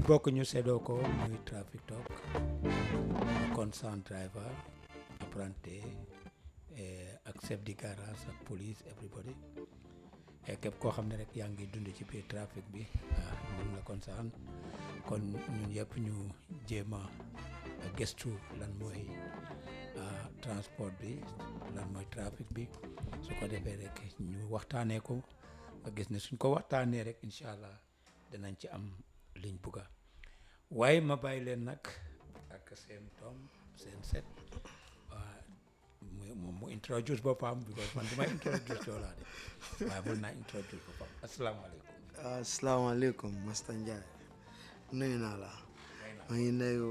bokk ñu seddoo ko muy traffic talk concerned driver apprenti ak chef de garage ak police everybody képp koo xam ne rek yaa ngi dund ci biir trafic bi mun la concerne kon ñun yëpp ñu jéem a gëstu lan mooy transport bi lan mooy trafic bi su ko defee rek ñu waxtaanee ko nga gis ne suñ ko waxtaanee rek incha allah dinañ ci am liñ bugga waaye ma bàyyi leen nag ak seen doom seen set mu mu introduce boppam because man du may introduce joolaa de waaye mën naa introduce boppam asalaamaaleykum asalaamaaleykum Masta Ndiaye nuyu naa la maa ngi nuyu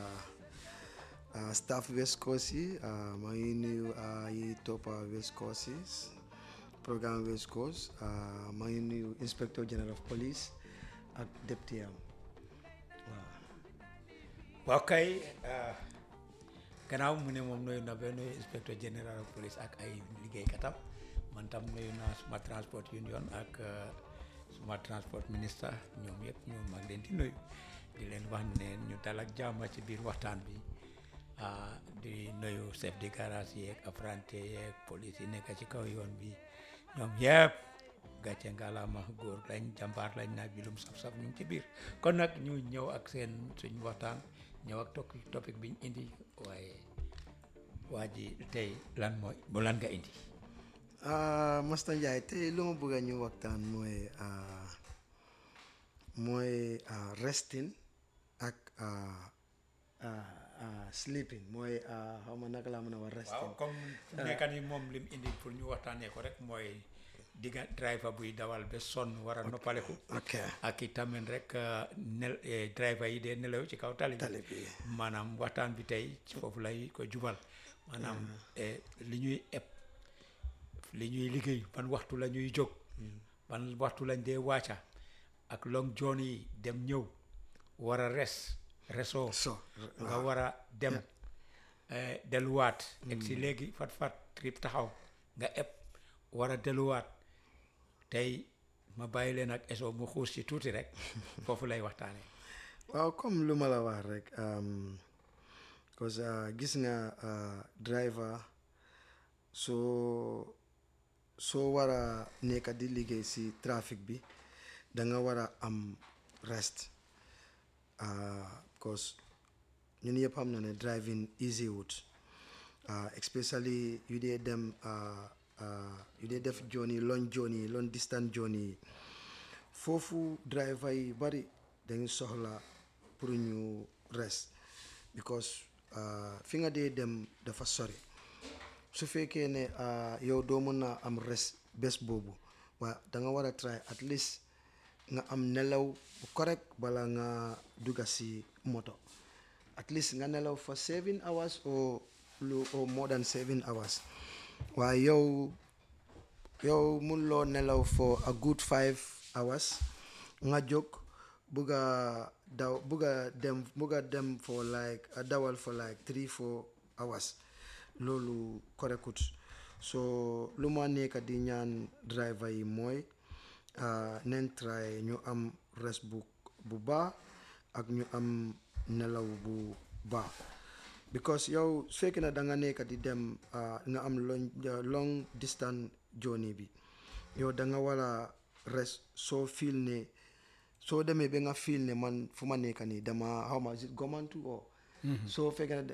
staff West Coast yi maa ngi nuyu yi toppa West Coast yi programme West Coast maa ngi nuyu inspecteur general of police ak député am waaw waaw kay gannaaw mu ne moom nuyu na ba nuyu inspecteur général of police ak ay liggéeykatam man tam nuyu naa suma transport union ak suma transport ministre ñoom yëpp ñoom mag leen di nuyu di leen wax ne ñu dal ak jàmm ci biir waxtaan bi di nuyu chef de garage yeeg apprenti yeeg police yi nekk ci kaw yoon bi ñoom yëpp gàcce ngalaama góor lañ jàmbaar lañ naaj bi lum saf-saf ñu ngi ci biir kon nag ñu ñëw ak seen suñ waxtaan ñëw ak topic biñ indi waaye waa ji tey lan mooy bu lan nga indi Masta Ndiaye tey lu ma bëgg a ñu waxtaan mooy mooy resting ak sleeping mooy xaw ma naka laa mën a wax resting waaw comme nekka ni moom lim indi pour ñu waxtaanee ko rek mooy digga driver buy dawal ba sonn war a noppaleku ok ak itamit rek nel driver yi dee nelaw ci kaw tali tali bi maanaam waxtaan bi tey ci foofu lay ko jubal maanaam li ñuy eb li ñuy liggéey ban waxtu la ñuy jóg ban waxtu lañ dee wàcca ak long journey yi dem ñëw war a res resoo so nga war a dem delluwaat egg si léegi fat fat trip taxaw nga eb war a delluwaat tey ma bàyyi leen ak eso mu xuus ci tuuti rek foofu lay waxtaane waaw comme lu ma la wax rek parce que gis nga driver soo soo war a nekk di liggéey si trafic bi da nga war a am rest because ñun yëpp xam na ne driving easy wut especially yu dee dem yu dee def journey long journey long distance journey yi foofu driver yi bari dañu soxla pour ñu rest because fi nga dee dem dafa sori su fekkee ne yow doo mën a am rest bés boobu waa da nga war a try at least nga am nelaw bu correct bala nga dugga si moto at least nga nelaw for seven hours or lu or more than seven hours waaye yow yow mun loo nelaw for a good five hours nga jóg bugg a daw bugg a dem bugg a dem for like a dawal for like three four hours loolu korekut so lu ma nekk di ñaan driver yi mooy nen try ñu am rest bu bu baax ak ñu am nelaw bu baax because yow su fekkee ne da nga nekk di dem nga am long long distance journey bi yow da nga war a rest soo feel ne soo demee ba nga feel ne man fu ma nekk nii dama xaw ma gomantu o soo fekkee ne